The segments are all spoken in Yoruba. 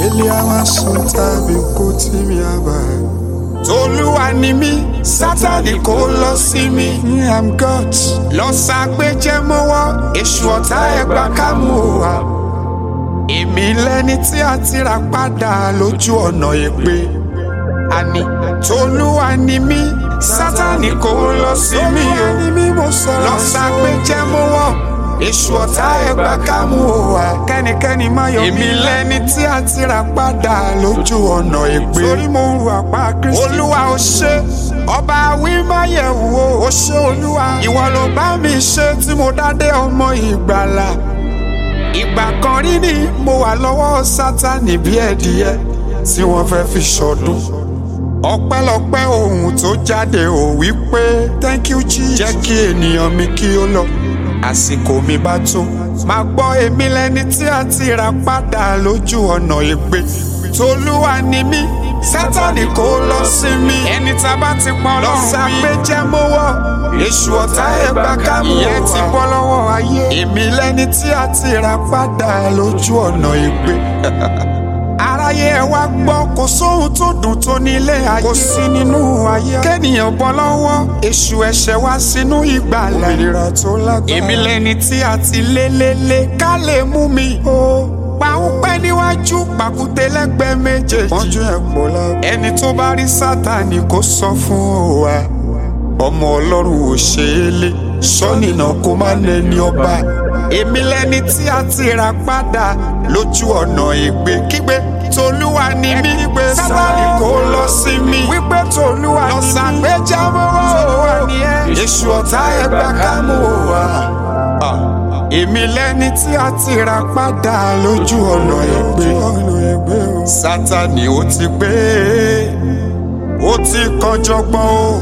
Ele amasota bikoti mi abai. tolúwa ni mí sátani kò lọ sí mi. Me I'm God. lọ sàgbéjẹ́ mọ́wọ́ èṣù ọ̀tá ẹgbà kámú wa. èmi lẹni tí a ti rà padà lójú ọ̀nà èpè. àní tolúwa ni mí sátani kò lọ sí mi o. Olúwa ni mí mo sọ̀rọ̀ lọ sàgbéjẹ́ mọ́wọ́ èṣù ọ̀tá ẹgbà kámú wa. Kẹ́nikẹ́ni má yọ èmi lẹni tí a ti rà padà lójú ọ̀nà èpè. Torí mo ń ru àpá Kristi. olúwa ó ṣe ọba wímáyẹ̀wò ó ṣe olúwa ìwọ ló bá mi ṣe tí mo dádé ọmọ ìgbàlà ìgbà kan rí ni mo wà lọ́wọ́ sátani bí ẹ̀dìyẹ tí wọ́n fẹ́ fi ṣọdún ọpẹ́lọpẹ́ ohun tó jáde ò wí pé Thank you Jesus. jẹ́ kí ènìyàn mi kí ó lọ àsìkò mi bá tó máa gbọ́ èmi lẹni tí a ti rà padà lójú ọ̀nà ègbé tolúwa ni mí sátani kò lọ sí mi ẹni tá a bá ti pọn lọ sàpéjẹ mọ́wọ́ èṣù ọ̀tá ẹgbà kámú ìyẹn ti bọ́ lọ́wọ́ ayé èmi lẹni tí a ti rà padà lójú ọ̀nà ègbé aráyé ẹ wá gbọ́ kò sóhun tó dùn tó nílé ayé kò sí nínú ayé kéènìyàn bọ́ lọ́wọ́ èṣù ẹ̀ṣẹ̀ wá sínú ìgbàlà Òmìnira tó lágbára. èmi lẹni tí a ti lé lé lé ká lè mú mi o pàǹpẹ́ níwájú pàkúté lẹ́gbẹ̀ẹ́ méjèèjì Pọ́njú ẹ̀ pọ̀ lábẹ́. ẹni tó bá rí sátani kó sọ fún wa ọmọ ọlọ́run ò ṣe é lé sọ́nìnà kó má nẹni ọba èmi lẹni tí a ti rà padà lójú ọ̀nà ègbé kígbe tolúwa ni mí sátani kó lọ sí mi Wípé tòlúwa lọ ni mí. sàgbéjámọ́wọ́ Tolúwa ni ẹ́. èṣù ọ̀tá ẹgbà kámú wa èmi lẹni tí a ti rà padà lójú ọ̀nà ègbé Ọ̀nà ẹgbẹ́ o. sátani ó ti gbé ó ti kọjọgbọ́n o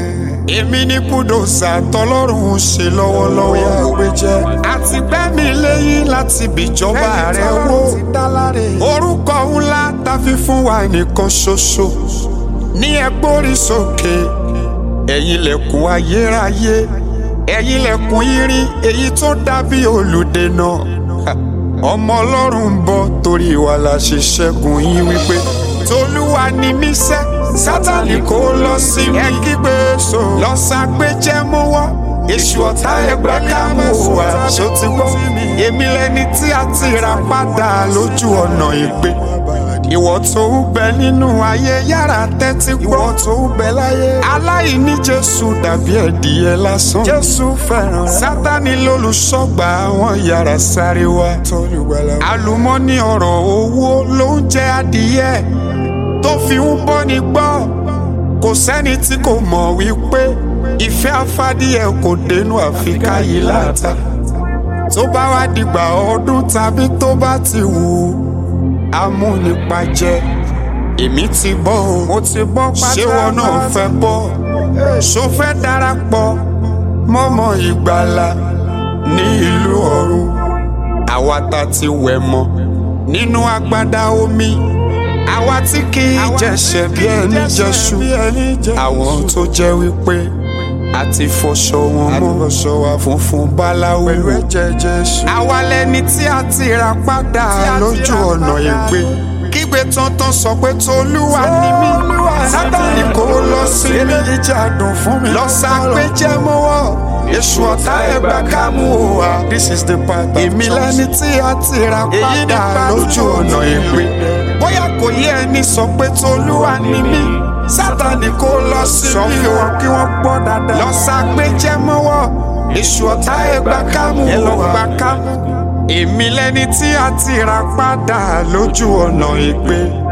èmi ní kúdòsà tọlọ́run ń ṣe lọ́wọ́lọ́wọ́ Ìyá jẹ́. àti gbẹ́mí léyìn láti bìjọba rẹ̀ wò ti dá láre. orúkọ ńlá tá fi fún wa nìkan ṣoṣo ní ẹgbórí sókè ẹ̀yin lẹ̀kùn ayérayé ẹ̀yin lẹ̀kùn irin èyí tó dàbí olùdènà Ha! ọmọ ọlọ́run ń bọ̀ torí wa la ṣe ṣẹ́gun yín wípé tolúwa ni mí sẹ́ sátani kò lọ sí mi ẹ kígbe so lọ sàgbéjẹ́ mọ́wọ́ èṣù ọ̀tá ẹgbẹ́ kámú wa ṣó ti gbọ́ èmi lẹni tí a ti rà padà lójú ọ̀nà ìgbé ìwọ tó ń bẹ nínú ayé yára tẹ́tí gbọ́ Ìwọ tó ń bẹ láyé. aláìní jésù dàbí ẹ̀dìyẹ lásán Jésù fẹ́ràn rẹ̀. sátani lólùṣọ́gbà àwọn yàrá sáré wá Tolúgbàlà. àlùmọ́nì ọ̀rọ̀ owó ló ń jẹ adìyẹ tó fi ń bọ́ni gbọ́ kò sẹ́ni tí kò mọ̀ wípé ìfẹ́ afádìyẹ kò dénú àfikà yìí láta tó bá wá dìgbà ọdún tàbí tó bá ti wù ú amúnipajẹ èmi ti bọ́ o Mo ti bọ́ pátá. ṣé wọn náà fẹ́ bọ́ ṣó fẹ́ darapọ̀ mọ́mọ́ ìgbàlà ní ìlú ọ̀run àwa ta ti wẹ̀ mọ́ nínú agbada omi àwa tí kì í jẹ̀ṣẹ̀ bí ẹni jẹ̀ṣu Bí ẹni jẹ́. àwọn tó jẹ́ wípé a ti fọṣọ wọn mọ́ Àfọṣọ wa funfun báláwo Pẹ̀lú ẹ̀jẹ̀ Jésù. àwa lẹni tí a ti rà padà Tí a ti lójú rà ọ̀nà padà. ìgbé kígbe tọ́ntọ́n sọ pé tolúwa ni mí Olúwa ni mí. sátani kò lọ sí mi Eléyìí jẹ́ àdùn fún mi. lọ sàgbéjẹ́ mọ́wọ́ èṣù ọ̀tá ẹgbà kámú wa This is the part of èmi lẹni tí a ti rà Èyí ni padà part lójú two. ọ̀nà ìgbé bóyá kò yé ẹni sọ pé tolúwa ni mí sátani kò lọ sí Sọ mi fún o wọn kí wọ́n gbọ́ dáadáa. lọ sàgbéjẹ́ mọ́wọ́ èṣù ọ̀tá ẹgbà kámú Ẹ lọ wa gbà kámú. èmi lẹni tí a ti rà padà lójú ọ̀nà ìgbé